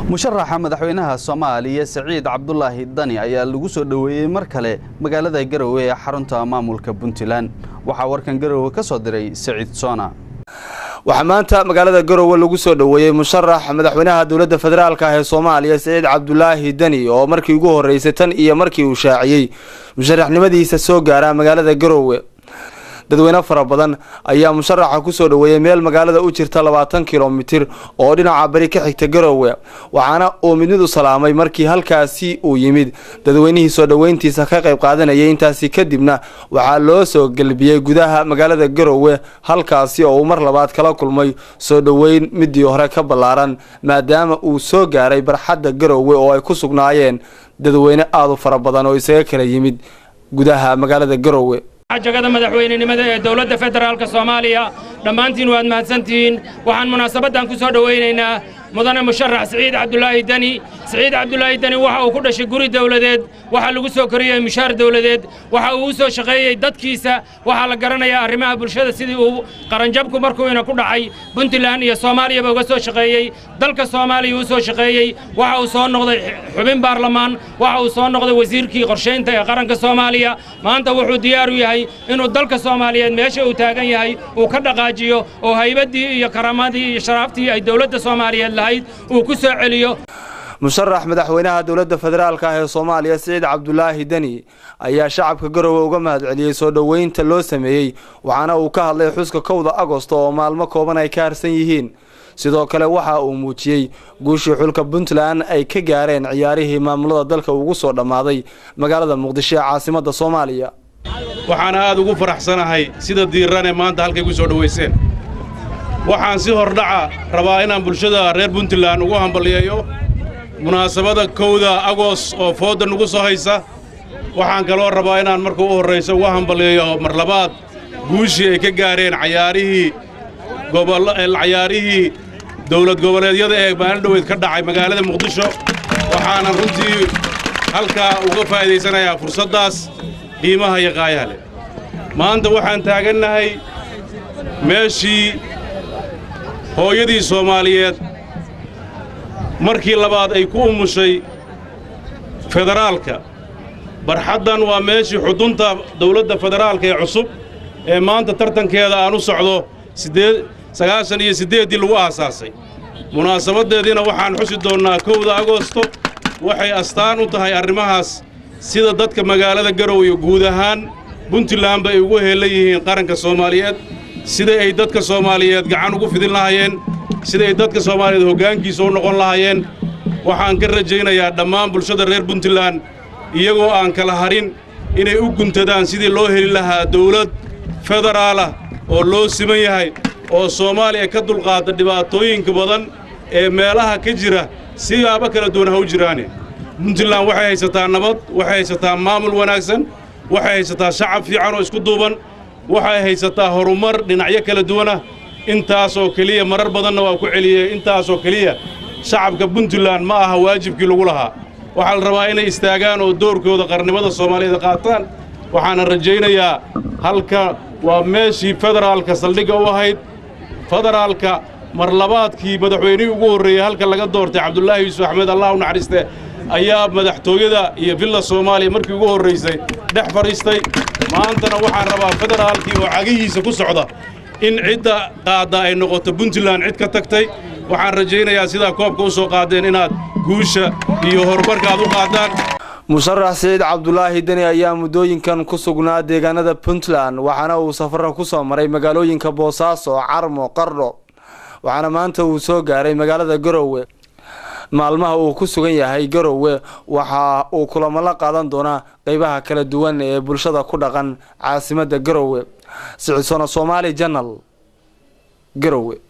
musharaxa madaxweynaha soomaaliya saciid cabdulaahi dani ayaa lagu soo dhoweeyey mar kale magaalada garowe ee xarunta maamulka puntland waxaa warkan garowe ka soo diray saciid soona waxaa maanta magaalada garowe lagu soo dhoweeyey musharax madaxweynaha dowladda federaalk ah ee soomaaliya saciid cabdulaahi deni oo markii ugu horreysay tan iyo markii uu shaaciyey musharaxnimadiisa soo gaara magaalada garowe dadweyne fara badan ayaa musharaxa kusoo dhoweeyey meel magaalada u jirta labaatan kilomitir oo dhinaca bari ka xigta garowe waxaana uu midmid u salaamay markii halkaasi uu yimid dadweynihii soo dhoweyntiisa ka qayb qaadanayay intaasi kadibna waxaa loo soo gelbiyey gudaha magaalada garowe halkaasi oo uu mar labaad kala kulmay soo dhoweyn midii hore ka ballaaran maadaama uu soo gaaray barxadda garowe oo ay ku sugnaayeen dadweyne aada u fara badan oo isaga kala yimid gudaha magaalada garowe jagada madaxweynenimada ee dowladda federaalka soomaaliya dhammaantiin waad mahadsantihiin waxaan munaasabaddan ku soo dhowaynaynaa mudane musharax siciid cabdulaahi deni siciid cabdulaahi deni waxa uu ku dhashay guri dawladeed waxaa lagu soo koriyey mushaar dawladeed waxa uu u soo shaqeeyey dadkiisa waxaa la garanayaa arrimaha bulshada sidii uu qaranjabku markuuina ku dhacay puntland iyo soomaaliyaba uga soo shaqeeyey dalka soomaaliya uu soo shaqeeyey waxa uu soo noqday xubin baarlamaan waxa uu soo noqday wasiirkii qorshaynta ee qaranka soomaaliya maanta wuxuu diyaar u yahay inuu dalka soomaaliyeed meesha uu taagan yahay uu ka dhaqaajiyo oo haybaddii iyo karaamadii iyo sharaaftii ay dowladda soomaaliyeed uu ku soo celiyo musharax madaxweynaha dowladda federaalk ah ee soomaaliya siciid cabdulaahi deni ayaa shacabka garowe uga mahad celiyey soo dhoweynta loo sameeyey waxaana uu ka hadlay xuska kowda agosto oo maalmo kooban ay ka harsan yihiin sidoo kale waxa uu muujiyey guushii xulka puntland ay ka gaareen ciyaarihii maamulada dalka ugu soo dhammaaday magaalada muqdisho ee caasimadda soomaaliya waxaana aad ugu faraxsanahay sida diirane maanta halkay ku soo dhowayseen waxaan si hordhaca rabaa inaan bulshada reer puntland ugu hambalyeeyo munaasabada kowda agos oo foodda nugu soo haysa waxaan kaloo rabaa inaan marka u horrayso ugu hambalyeeyo mar labaad guushii ay ka gaareen cayaarihii cayaarihii dawlad goboleedyada ee maalin dhoweyd ka dhacay magaalada muqdisho waxaanan runtii halkaa uga faa'iidaysanayaa fursaddaas qiimaha iyo qaayaha leh maanta waxaan taagannahay meeshii hooyadii soomaaliyeed markii labaad ay ku umushay federaalka barxaddan waa meeshii xudunta dawladda federaalka ee cusub ee maanta tartankeeda aan u socdo sagaashan iyo siddeeddii lagu aasaasay munaasabaddeediina waxaan xusi doonnaa kowda agosto waxay astaan u tahay arrimahaas sida dadka magaalada garow iyo guud ahaan puntlandba ay ugu heellan yihiin qaranka soomaaliyeed siday ay dadka soomaaliyeed gacan ugu fidin lahaayeen siday dadka soomaaliyeed hoggaankiisa u noqon lahaayeen waxaan ka rajaynayaa dhammaan bulshada reer puntland iyagoo aan kala harin inay u guntadaan sidii loo heli lahaa dawlad federaalah oo loo siman yahay oo soomaaliya ka dulqaada dhibaatooyinka badan ee meelaha ka jira siyaabo kala duwan ha u jiraane puntland waxay haysataa nabad waxay haysataa maamul wanaagsan waxay haysataa shacab fiican oo isku duuban waxay haysataa horumar dhinacyo kala duwanah intaasoo keliya marar badanna waa ku celiyey intaasoo keliya shacabka puntland ma aha waajibkii lagu lahaa waxaa la rabaa inay istaagaan oo doorkooda qarnimada soomaaliyeed qaataan waxaana rajaynayaa halka waa meeshii federaalka saldhigga u ahayd federaalka mar labaadkii madaxweynihii ugu horreeyey halka laga doortay cabdulaahi yuusuf axmed allah u naxariiste ayaa madaxtooyada iyo villa soomaaliya markii ugu horraysay dhex fadhiistay maantana waxaan rabaa federaalkii oo cagihiisa ku socda in cidda qaadda ay noqoto puntland cid ka tagtay waxaan rajaynayaa sidaa koobka u soo qaadeen inaad guusha iyo horumarka aad u qaadaan musharax siciid cabdulaahi deni ayaa muddooyinkan ku sugnaa deegaanada puntland waxaana uu safara ku soo maray magaalooyinka boosaaso carmo qardho waxaana maanta uu soo gaaray magaalada garowe maalmaha uu ku sugan yahay garowe waxa uu kulamo la qaadan doonaa qeybaha kala duwan ee bulshada ku dhaqan caasimadda garowe sicidsona soomaali janal garowe